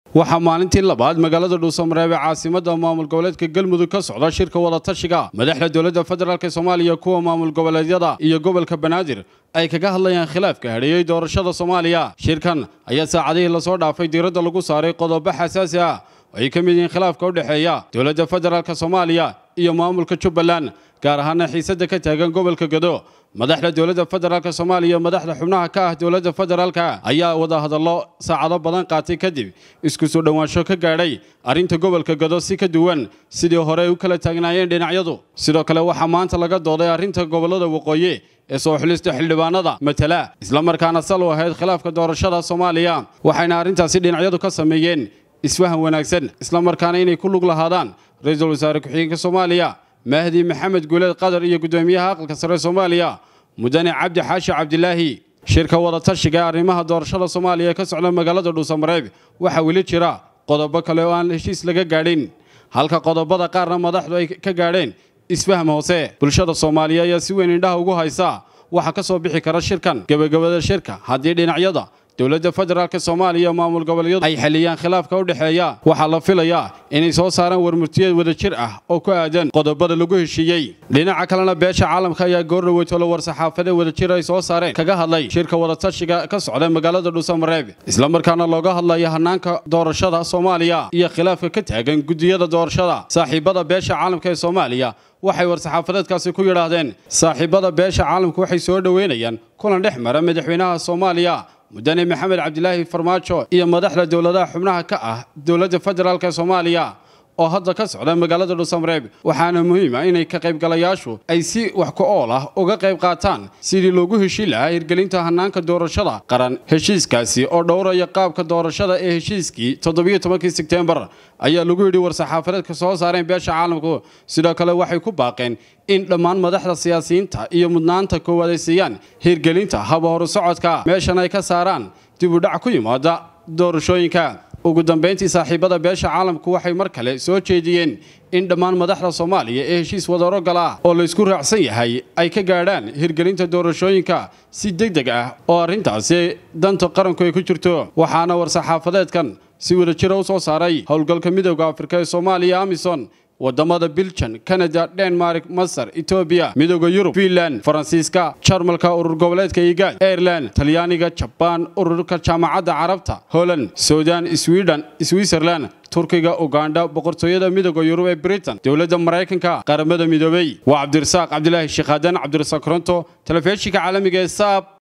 waxaa maalintii labaad magaalada dhuusamareeb ee caasimada maamul goboleedka galmudug ka socda shirka wadatashiga madaxda dowladda federaalk soomaaliya kuwa maamul goboleedyada iyo gobolka banaadir ay kaga hadlayaan khilaafka hadheeyey doorashada soomaaliya shirkan ayaa saacadihii lasoo dhaafay diiradda lagu saaray qodobo xasaasi ah oo ay ka mid yihiin khilaafka u dhexeeya dowladda federaalk soomaaliya iyo maamulka jubbaland gaar ahaana xiisadda ka taagan gobolka gado madaxda dowladda federaalk soomaaliya madaxda xubnaha ka ah dowladda federaalka ayaa wadahadallo saacado badan qaatay kadib isku soo dhowaansho ka gaadhay arrinta gobolka gado si ka duwan sidii hore ay u kala taagnaayeen dhinacyadu sidoo kale waxaa maanta laga dooday arrinta gobollada waqooyi ee soo xulista xildhibaanada matala islamarkaana sal u ahayd khilaafka doorashada soomaaliya waxayna arrintaasi dhinacyadu ka sameeyeen isfahan wanaagsan islamarkaana inay ku lug lahaadaan ra-iisul wasaare ku-xigeenka soomaaliya mahdi maxamed guuleed qadar iyo guddoomiyaha aqalka sare soomaaliya mudane cabdi xaashi cabdilaahi shirka wadatashiga arrimaha doorashada soomaaliya ee ka socda magaalada dhuusamareeb waxaa weli jira qodobo kale oo aan heshiis laga gaadhin halka qodobada qaarna madaxdu ay ka gaadheen isfaham hoose bulshada soomaaliya ayaa si weyn indhaha ugu haysa waxaa ka soo bixi kara shirkan gebagabada shirka haddii dhinacyada dowladda federaalk soomaaliya maamul goboleedyadu ay xaliyaan khilaafka u dhexeeya waxaa la filayaa inay soo saaraan warmurtiyeed wadajir ah oo ku aadan qodobada lagu heshiiyey dhinaca kalena beesha caalamka ayaa goordhaweytolo war-saxaafadee wadajir ay soo saareen kaga hadlay shirka wadatashiga ka socda magaalada dhuusamareeb islamarkaana looga hadlaya hanaanka doorashada soomaaliya iyo khilaafka ka taagan guddiyada doorashada saaxiibada beesha caalamka ee soomaaliya waxay war-saxaafadeedkaasi ku yidhaahdeen saaxiibada beesha caalamku waxay soo dhoweynayaan kulan dhex mara madaxweynaha soomaaliya mudane maxamed cabdilaahi farmaajo iyo madaxda dowladaha xubnaha ka ah dowladda federaalk ee soomaaliya oo hadda ka socda magaalada dhuusamareeb waxaana muhiima inay ka qaybgalayaashu ay si wax ku ool ah uga qayb qaataan sidii loogu heshiin lahaa hirgelinta hanaanka doorashada qaran heshiiskaasi oo dhowraya qaabka doorashada ee heshiiskii toddobiyo tobankii sebtembar ayaa lagu yidhi war-saxaafadeedka soo saareen beesha caalamku sidoo kale waxay ku baaqeen in dhammaan madaxda siyaasiyiinta iyo mudnaanta koowaad ay siiyaan hirgelinta haba horu socodka meeshan ay ka saaraan dib u dhac ku yimaada doorashooyinka ugu dambayntii saaxiibada beesha caalamku waxay mar kale soo jeediyeen in dhammaan madaxda soomaaliya ee heshiis wadarogal ah oo laysku raacsan yahay ay ka gaadhaan hirgelinta doorashooyinka si deg deg ah oo arrintaasi danta qaranku ay ku jirto waxaana war-saxaafadeedkan si wadajira u soo saaray howlgalka midooda afrika ee soomaaliya amison wadamada biljan kanada denmark masar etoobiya midooda yurub fiinland faransiiska jarmalka urur goboleedka igaad aireland talyaaniga jabaan ururka jaamacadda carabta holland sudan sweden switzerland turkiga ugandha boqortooyada midooda yurub ee britain dowladda maraykanka qaramada midoobey waa cabdirasaaq cabdilaahi sheekhadan cabdirasaaq koronto telefishinka caalamiga ee saab